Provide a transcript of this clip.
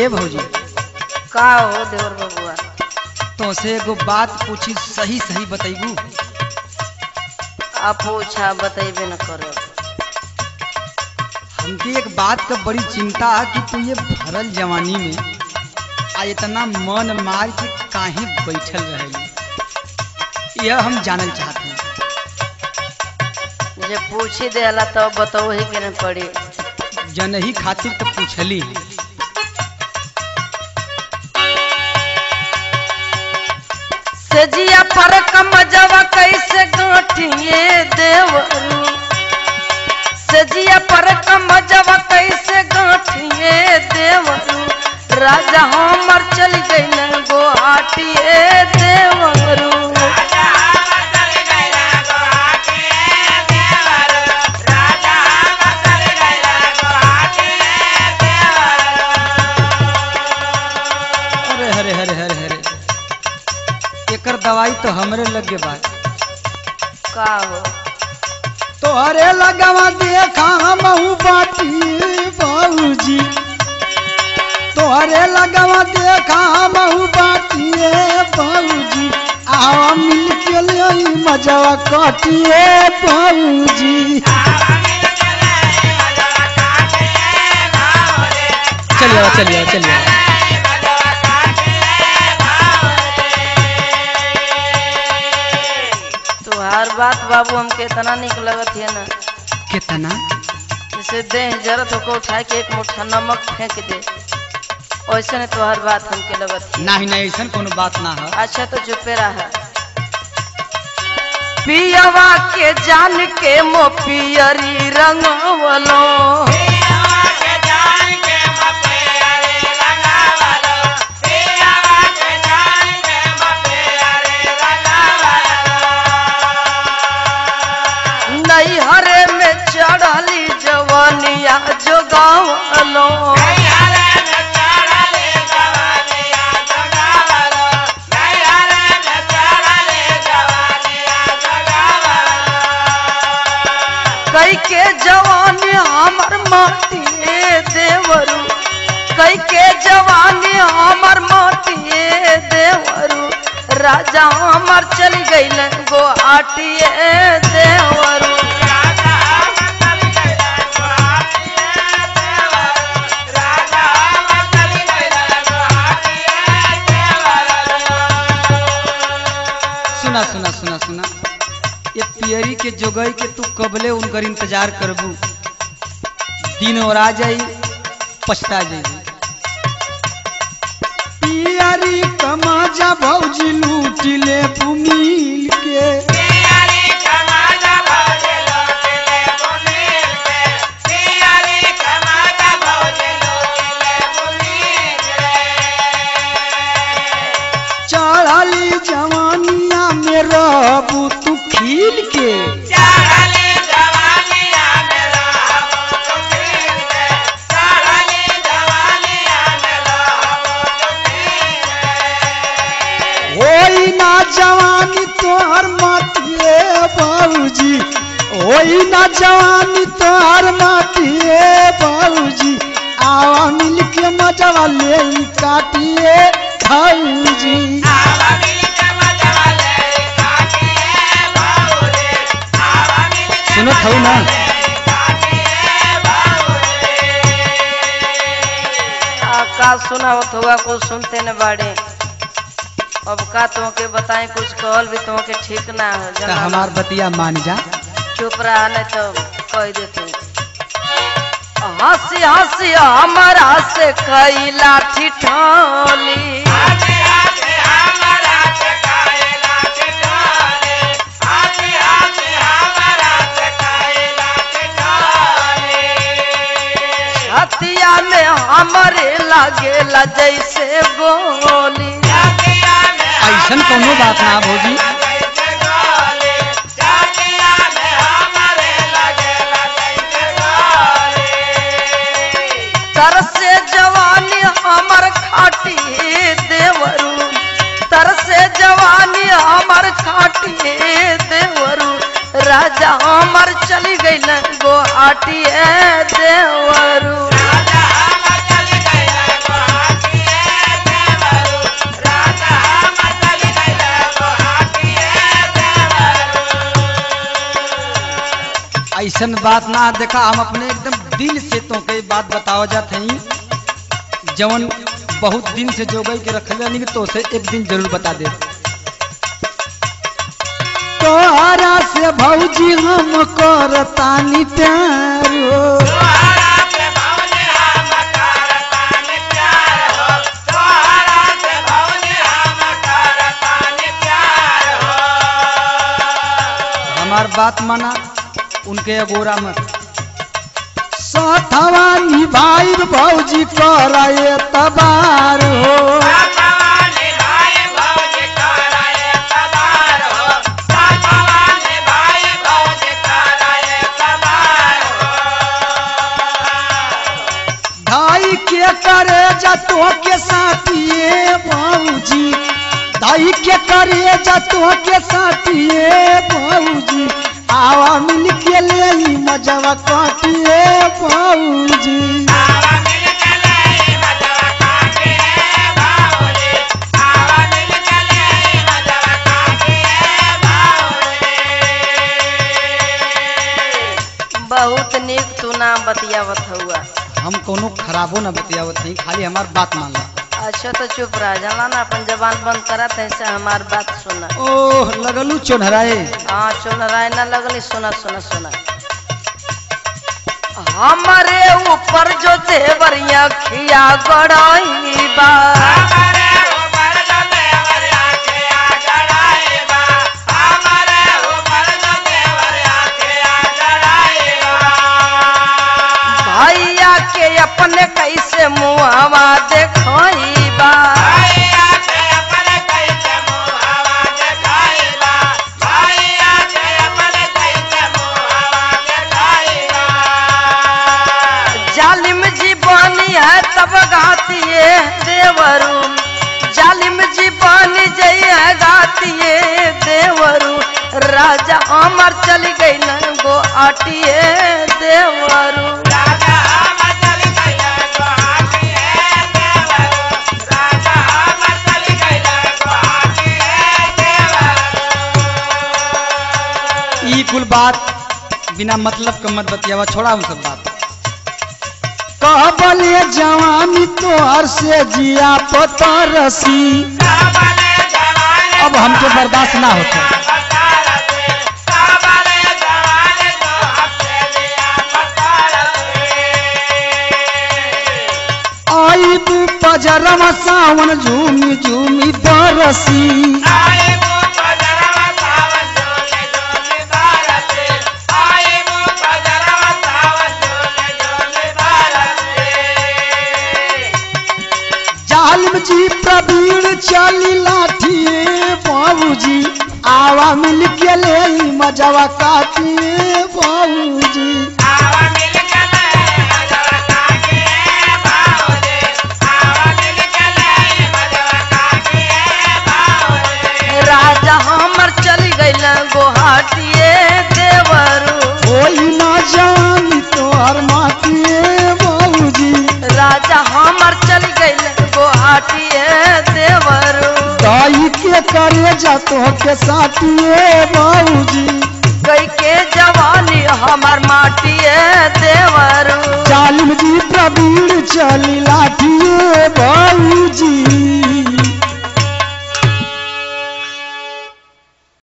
ए भौजी का हो देवर बबुआ तो से एगो बात पूछी सही सही बतैबू आप पूछा बतेबे न करो हमके एक बात का बड़ी चिंता है कि तू ये भरल जवानी में आ इतना मन मार के काहे बैठल रहेली यह हम जानल चाहते हैं जे पूछी देला तो बताओ ही के न पड़ी जनही खातिर तो पूछली सजिया पर कमजवा कैसे गांठिए देवरू सजिया पर कमजवा कैसे गांठिए देवरू राजा हमर चल गई गुवाहाटिए देवरू अरे हरे हरे हरे हरे एकर दवाई तो हमरे लगे बा का हो तो अरे लगवा देखा हमहू बाटी बाबूजी तो अरे लगवा देखा हमहू बाटिए बाबूजी आवा मिल के ले मजवा काटिए बाबूजी चलिए चलिए चलिए तुहार बात बाबू हमके इतना निक लगत है ना कितना जैसे देह जरत होकर उठा के एक मुठ्ठा नमक फेंक दे वैसे ने तुहार बात हमके लगत है नहीं नहीं ऐसा कोनो बात ना है अच्छा तो चुपे रहा पियवा के जान के मो पियरी रंगवलो नैहरे में चढ़ली जवनिया जोगावलो कई के जवानी हमर माटिए देवरू कई के जवानी हमर माटिए देवरू राजा हमर चल गईल गुवाहाटिए देवरू सुना सुना सुना सुना ये पियरी के जोगई के तू कबले उनकर इंतजार करबू दिन और आ जाई पछता जाई पियरी कमाजा भौजी लूट ले मिल के चढ़ली जवानिया में रहबू तू खिल के होई ना जवानी तोहर माटिए बाबूजी होई ना जवानी तोहर माटिए बाबूजी आवा मिल के मजवा ले काटिए खाऊजी सुनत हूँ ना आ, का सुनावत हुआ कुछ सुनते न बाड़े अब का तुमके बताएं कुछ कहल भी तुमके ठीक ना हो तो जना हमार बतिया मान जा चुप रहा नहीं तो कह देते हंसी हंसी हमारा से कई लाठी ठोली हथिया में हमारे लागेला जैसे गोली ऐसन कोनो बात ना भौजी तरसे जवानी हमर खाटी देवरू तरसे जवानी हमर खाटी देवरू राजा हमर चली गई गुवाहाटी देवरू ऐसन बात ना देखा हम अपने एकदम दिल से तो कई बात बताओ जात हई जवन बहुत दिन से जोगई के रखले नहीं तो से एक दिन जरूर बता दे तोहरा से भौजी हम करतानी प्यार हो हमार बात माना उनके अगोरा मत साथवा निभाई भौजी कराए तबार हो धाई के करे जतो के साथिए भौजी धाई के करे जतो के साथिए भौजी आवा मिल के ले ई मजवा काटिए भौजी बहुत निक तू नाम बतियावत हुआ हम कोनो खराबो ना बतियावत नहीं खाली हमार बात मान ला अच्छा तो चुप रह जाला ना अपन जबान बंद करा तैसे हमार बात सुना ओह लगलू चोनहराए हाँ सुन रहा ना लगली सुना सुना सुना हमारे ऊपर जो देवरिया खिया गड़ाई बा भैया के अपने कैसे मुहवा देखई बा जालिम जी बनी है तब गाती है देवरू जालिम जी बनी जई है गाती है देवरू राजा अमर चली गई न गो आटिए देवरू ई कुल बात बिना मतलब के मत बतियावा छोड़ा हम सब बात कहबले जवानी तोहर से जिया पतरसी अब हमके बर्दाश्त ना होता आई तू पजरवा सावन झूमी झूमी बरसी जालिम जी प्रवीण चली लाठिए बाबूजी आवा मिल के ले ई मजवा काटिए बाबूजी राजा हमर चली गई गुवाहाटिए देवरू कोई ना जानी तोहर माटिए बाबूजी राजा हमर चली गई गुवाहाटिए देवरू दाई के करे जा तो के साथिए बाबूजी गई के जवानी हमर माटिए